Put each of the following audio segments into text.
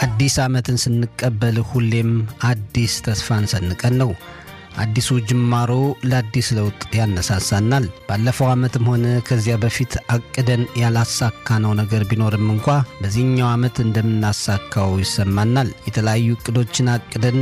አዲስ ዓመትን ስንቀበል ሁሌም አዲስ ተስፋን ሰንቀን ነው። አዲሱ ጅማሮ ለአዲስ ለውጥ ያነሳሳናል። ባለፈው ዓመትም ሆነ ከዚያ በፊት አቅደን ያላሳካነው ነገር ቢኖርም እንኳ በዚህኛው ዓመት እንደምናሳካው ይሰማናል። የተለያዩ እቅዶችን አቅደን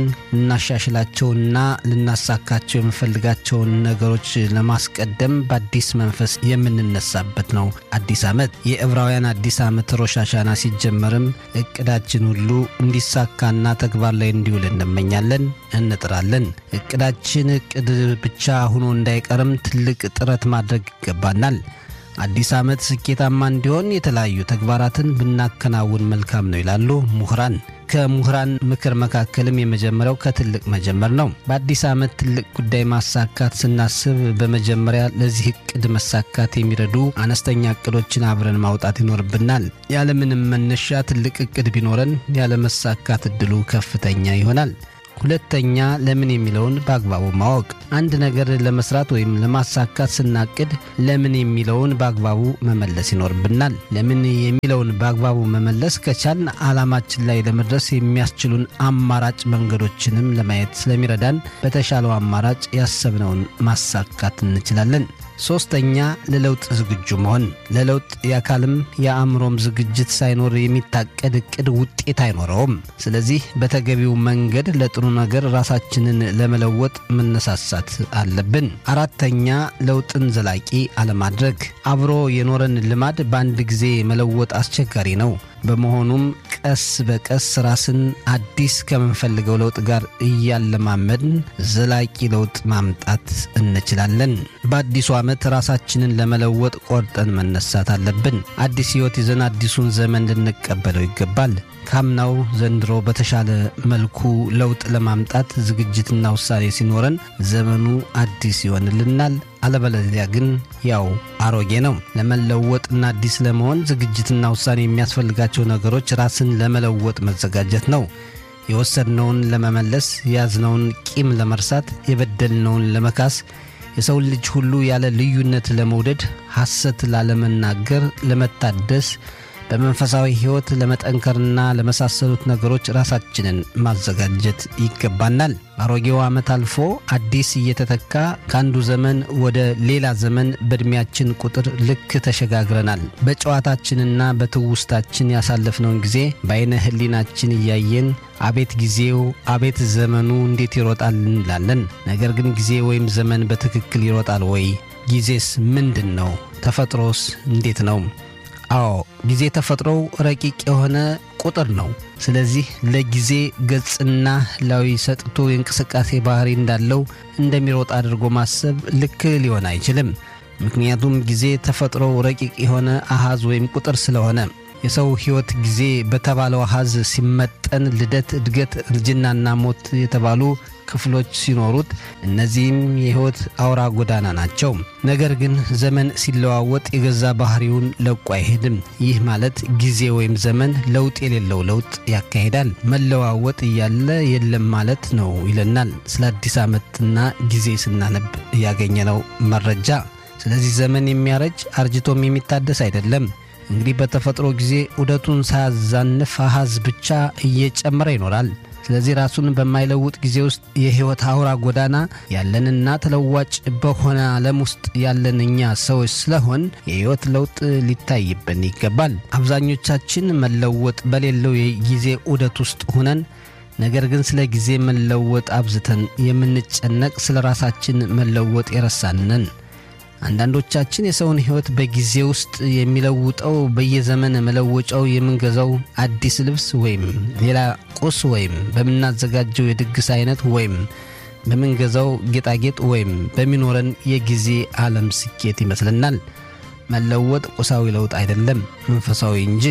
ልናሻሽላቸውና ልናሳካቸው የምንፈልጋቸውን ነገሮች ለማስቀደም በአዲስ መንፈስ የምንነሳበት ነው አዲስ ዓመት። የዕብራውያን አዲስ ዓመት ሮሽ ሃሻና ሲጀመርም እቅዳችን ሁሉ እንዲሳካና ተግባር ላይ እንዲውል እንመኛለን፣ እንጥራለን። እቅዳችን እቅድ ብቻ ሆኖ እንዳይቀርም ትልቅ ጥረት ማድረግ ይገባናል። አዲስ ዓመት ስኬታማ እንዲሆን የተለያዩ ተግባራትን ብናከናውን መልካም ነው ይላሉ ምሁራን። ከምሁራን ምክር መካከልም የመጀመሪያው ከትልቅ መጀመር ነው። በአዲስ ዓመት ትልቅ ጉዳይ ማሳካት ስናስብ በመጀመሪያ ለዚህ እቅድ መሳካት የሚረዱ አነስተኛ እቅዶችን አብረን ማውጣት ይኖርብናል። ያለምንም መነሻ ትልቅ እቅድ ቢኖረን ያለመሳካት እድሉ ከፍተኛ ይሆናል። ሁለተኛ ለምን የሚለውን በአግባቡ ማወቅ። አንድ ነገር ለመስራት ወይም ለማሳካት ስናቅድ ለምን የሚለውን በአግባቡ መመለስ ይኖርብናል። ለምን የሚለውን በአግባቡ መመለስ ከቻልን ዓላማችን ላይ ለመድረስ የሚያስችሉን አማራጭ መንገዶችንም ለማየት ስለሚረዳን በተሻለው አማራጭ ያሰብነውን ማሳካት እንችላለን። ሶስተኛ ለለውጥ ዝግጁ መሆን። ለለውጥ የአካልም የአእምሮም ዝግጅት ሳይኖር የሚታቀድ እቅድ ውጤት አይኖረውም። ስለዚህ በተገቢው መንገድ ለጥሩ ነገር ራሳችንን ለመለወጥ መነሳሳት አለብን። አራተኛ ለውጥን ዘላቂ አለማድረግ። አብሮ የኖረን ልማድ በአንድ ጊዜ መለወጥ አስቸጋሪ ነው። በመሆኑም ቀስ በቀስ ራስን አዲስ ከምንፈልገው ለውጥ ጋር እያለማመድን ዘላቂ ለውጥ ማምጣት እንችላለን። በአዲሱ ዓመት ራሳችንን ለመለወጥ ቆርጠን መነሳት አለብን። አዲስ ሕይወት ይዘን አዲሱን ዘመን ልንቀበለው ይገባል። ካምናው ዘንድሮ በተሻለ መልኩ ለውጥ ለማምጣት ዝግጅትና ውሳኔ ሲኖረን ዘመኑ አዲስ ይሆንልናል። አለበለዚያ ግን ያው አሮጌ ነው። ለመለወጥና አዲስ ለመሆን ዝግጅትና ውሳኔ የሚያስፈልጋቸው ነገሮች ራስን ለመለወጥ መዘጋጀት ነው። የወሰድነውን ለመመለስ፣ የያዝነውን ቂም ለመርሳት፣ የበደልነውን ለመካስ፣ የሰውን ልጅ ሁሉ ያለ ልዩነት ለመውደድ፣ ሐሰት ላለመናገር፣ ለመታደስ በመንፈሳዊ ሕይወት ለመጠንከርና ለመሳሰሉት ነገሮች ራሳችንን ማዘጋጀት ይገባናል። አሮጌው ዓመት አልፎ አዲስ እየተተካ ከአንዱ ዘመን ወደ ሌላ ዘመን በዕድሜያችን ቁጥር ልክ ተሸጋግረናል። በጨዋታችንና በትውስታችን ያሳለፍነውን ጊዜ በዐይነ ሕሊናችን እያየን አቤት ጊዜው፣ አቤት ዘመኑ እንዴት ይሮጣል እንላለን። ነገር ግን ጊዜ ወይም ዘመን በትክክል ይሮጣል ወይ? ጊዜስ ምንድን ነው? ተፈጥሮስ እንዴት ነው? አዎ ጊዜ ተፈጥሮው ረቂቅ የሆነ ቁጥር ነው። ስለዚህ ለጊዜ ገጽና ህላዊ ሰጥቶ የእንቅስቃሴ ባህሪ እንዳለው እንደሚሮጥ አድርጎ ማሰብ ልክ ሊሆን አይችልም። ምክንያቱም ጊዜ ተፈጥሮው ረቂቅ የሆነ አሃዝ ወይም ቁጥር ስለሆነ የሰው ሕይወት ጊዜ በተባለው አሃዝ ሲመጠን ልደት፣ እድገት፣ እርጅናና ሞት የተባሉ ክፍሎች ሲኖሩት እነዚህም የሕይወት አውራ ጎዳና ናቸው። ነገር ግን ዘመን ሲለዋወጥ የገዛ ባህሪውን ለቆ አይሄድም። ይህ ማለት ጊዜ ወይም ዘመን ለውጥ የሌለው ለውጥ ያካሂዳል። መለዋወጥ እያለ የለም ማለት ነው ይለናል ስለ አዲስ ዓመትና ጊዜ ስናነብ ያገኘነው መረጃ። ስለዚህ ዘመን የሚያረጅ አርጅቶም የሚታደስ አይደለም። እንግዲህ በተፈጥሮ ጊዜ ዑደቱን ሳያዛንፍ አሃዝ ብቻ እየጨመረ ይኖራል። ስለዚህ ራሱን በማይለውጥ ጊዜ ውስጥ የሕይወት አውራ ጎዳና ያለንና ተለዋጭ በሆነ ዓለም ውስጥ ያለን እኛ ሰዎች ስለሆን የሕይወት ለውጥ ሊታይብን ይገባል። አብዛኞቻችን መለወጥ በሌለው የጊዜ ዑደት ውስጥ ሆነን ነገር ግን ስለ ጊዜ መለወጥ አብዝተን የምንጨነቅ ስለ ራሳችን መለወጥ የረሳንን አንዳንዶቻችን የሰውን ሕይወት በጊዜ ውስጥ የሚለውጠው በየዘመን መለወጫው የምንገዛው አዲስ ልብስ ወይም ሌላ ቁስ ወይም በምናዘጋጀው የድግስ አይነት ወይም በምንገዛው ጌጣጌጥ ወይም በሚኖረን የጊዜ ዓለም ስኬት ይመስለናል። መለወጥ ቁሳዊ ለውጥ አይደለም፣ መንፈሳዊ እንጂ።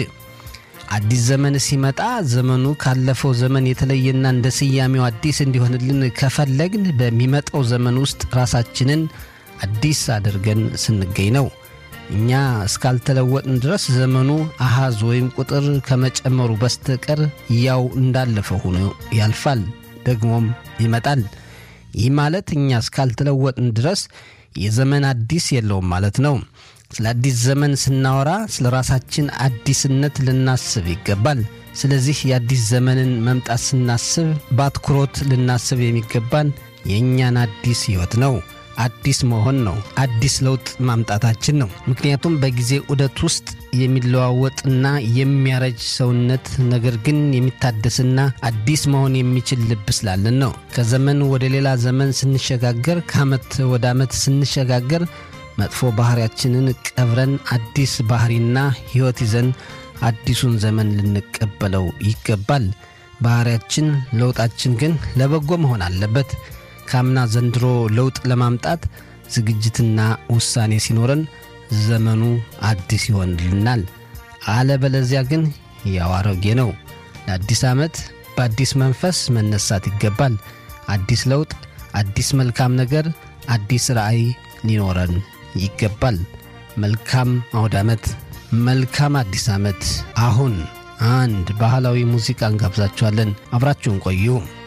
አዲስ ዘመን ሲመጣ ዘመኑ ካለፈው ዘመን የተለየና እንደ ስያሜው አዲስ እንዲሆንልን ከፈለግን በሚመጣው ዘመን ውስጥ ራሳችንን አዲስ አድርገን ስንገኝ ነው። እኛ እስካልተለወጥን ድረስ ዘመኑ አሃዝ ወይም ቁጥር ከመጨመሩ በስተቀር ያው እንዳለፈ ሆኖ ያልፋል፣ ደግሞም ይመጣል። ይህ ማለት እኛ እስካልተለወጥን ድረስ የዘመን አዲስ የለውም ማለት ነው። ስለ አዲስ ዘመን ስናወራ ስለ ራሳችን አዲስነት ልናስብ ይገባል። ስለዚህ የአዲስ ዘመንን መምጣት ስናስብ በአትኩሮት ልናስብ የሚገባን የእኛን አዲስ ሕይወት ነው። አዲስ መሆን ነው። አዲስ ለውጥ ማምጣታችን ነው። ምክንያቱም በጊዜ ዑደት ውስጥ የሚለዋወጥና የሚያረጅ ሰውነት ነገር ግን የሚታደስና አዲስ መሆን የሚችል ልብ ስላለን ነው። ከዘመን ወደ ሌላ ዘመን ስንሸጋገር፣ ከዓመት ወደ ዓመት ስንሸጋገር መጥፎ ባህሪያችንን ቀብረን አዲስ ባህሪና ሕይወት ይዘን አዲሱን ዘመን ልንቀበለው ይገባል። ባህሪያችን ለውጣችን ግን ለበጎ መሆን አለበት። ካምና ዘንድሮ ለውጥ ለማምጣት ዝግጅትና ውሳኔ ሲኖረን ዘመኑ አዲስ ይሆንልናል። አለበለዚያ ግን ያው አሮጌ ነው። ለአዲስ ዓመት በአዲስ መንፈስ መነሳት ይገባል። አዲስ ለውጥ፣ አዲስ መልካም ነገር፣ አዲስ ራዕይ ሊኖረን ይገባል። መልካም አውደ ዓመት፣ መልካም አዲስ ዓመት። አሁን አንድ ባህላዊ ሙዚቃ እንጋብዛችኋለን። አብራችሁን ቆዩ።